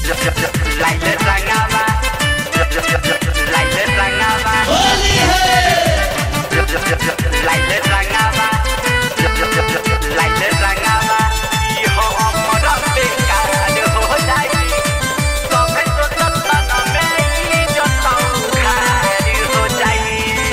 Laila Rangava. Laila Rangava. Laila Rangava. Laila Rangava. ई हो हमर बेकार हो जाई तबे तो सपना में ई जताऊ खारी हो जाई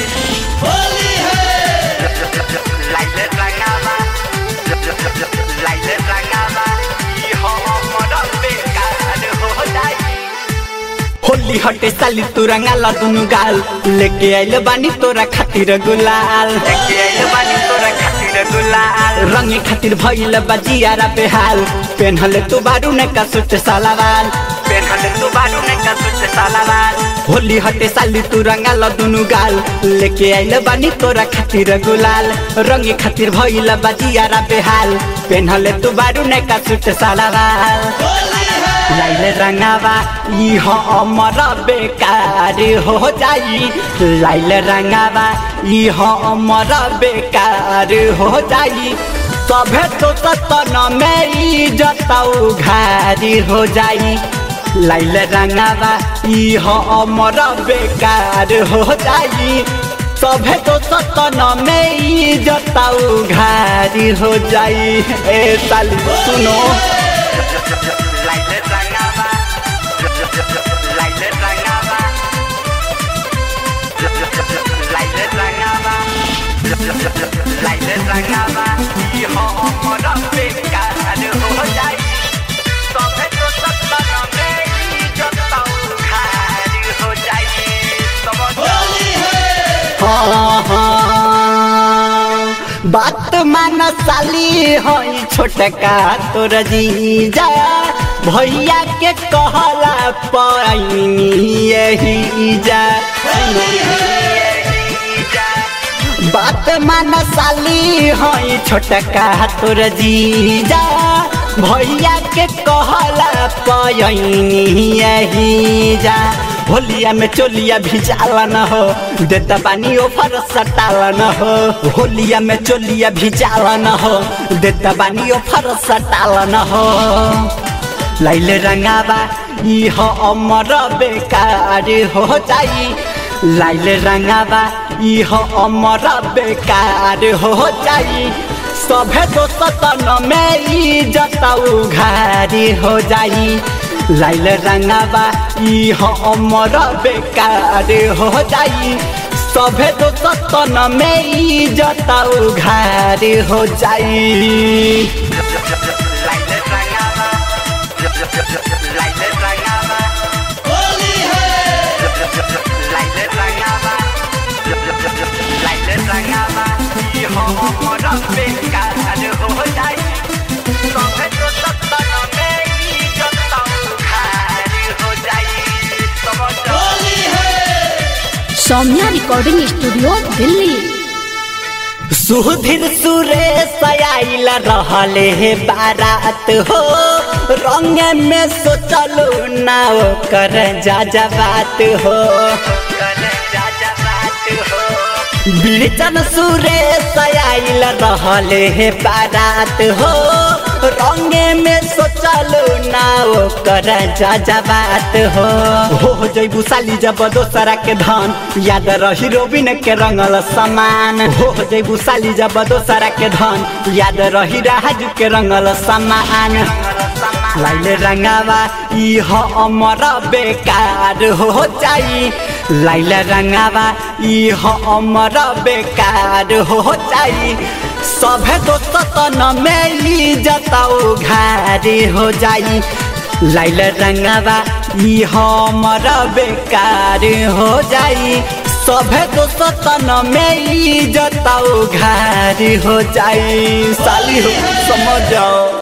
Laila Rangava. Laila Rangava. ई हो हमर बेकार हो जाई होली हटे साली तू रंगाला दुनु गाल लेके आइल बानी तोरा खातिर गुलाल लेके आइल बानी तोरा खातिर गुलाल रंगे खातिर भइल बजियारा बेहाल पेन्हले तू बारू ने का सुट सालावाल पेनहले तू बारू ने का सुच सालावाल होली हटे साली तू रंगाला दुनु गाल लेके आइल बानी तोरा खातिर गुलाल रंगे खातिर भइल बजियारा बेहाल पेन्हले तू बारू ने का सुट सालावाल लाइले रंगावा ई हो अमर बेकार हो जाई लाइले रंगावा ई हो अमर बेकार हो जाई सभे तो सतन में ई जताऊ घारी हो जाई लाइले रंगावा ई हो अमर बेकार हो जाई सभे तो सतन में ई जताऊ घारी हो जाई ए साली सुनो लाइले रंगावा लाइले रंगावा लाइले रंगावा लाइले रंगावा ई हो हमर बेकार हो जाई तबे तो सपना में ई जताऊ खारी हो जाई समझ हाँ, हाँ। बात मान साली हई छोटका तोर जीजा भैया के कहला पैनी यही जा बात मान साली हई छोटका तोर जीजा भैया के कहला पैनी यही जा होलिया में चोलिया भिजाला न हो देता पानी ओफर सटाला न हो होलिया में चोलिया भिजाला न हो देता पानी ओफर सटाला न हो लाइले रंगावा ई हो अमर बेकार हो जाई लाइले रंगावा ई हो अमर बेकार हो जाई सभे तो सतन में ई जताऊ घारी हो जाई लाइल रंगावा ई हो अमर बेकार हो जाई सभे तो सतन में ई जताऊ घारी हो जाई लाइले रंगावा लाइले रंगावा लाइले रंगावा लाइले रंगावा ई हो हमर बेकार हो जाई तबे तो सपना में ई जताऊ खारी हो जाई समझ सौम्या रिकॉर्डिंग स्टूडियो दिल्ली सुधीर सुरेश आइल रहले हे बारात हो रंग में सोचलू ना कर जा जा बात हो करे जा जा बात हो बिरचन सुरेश आइल रहले हे बारात हो रंगे में सोचलू ना कर जा जा बात हो हो जैबू साली जब दोसरा के धन याद रही रोबिन के रंगल समान हो जैबू साली जब दोसरा के धन याद रही राजू के रंगल समान लाइले रंगावा ई हो अमर बेकार हो जाई लाइले रंगावा ई हो अमर बेकार हो जाई सभे दोस्तन में ई जताऊ घारी हो जाई लाइले रंगावा ई हो अमर बेकार हो जाई सभे दोस्तन में ई जताऊ घारी हो जाई साली हो समझ जाओ